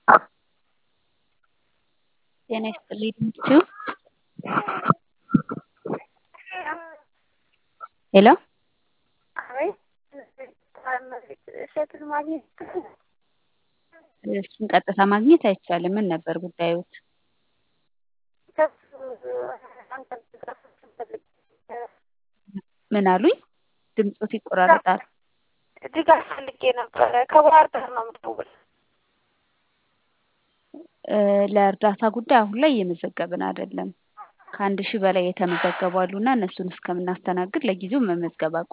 ጤና ይስጥልኝ ድምፅችሁ ሄሎ እሸቱን ማግኘት እሱን ቀጥታ ማግኘት አይቻልም። ምን ነበር ጉዳዮት? ምን አሉኝ? ድምፆት ይቆራረጣል። ድጋፍ ፈልጌ ነበረ። ከባህር ዳር ነው የምደውለው። ለእርዳታ ጉዳይ አሁን ላይ እየመዘገብን አይደለም። ከአንድ ሺህ በላይ የተመዘገቡ አሉና እነሱን እስከምናስተናግድ ለጊዜው መመዝገብ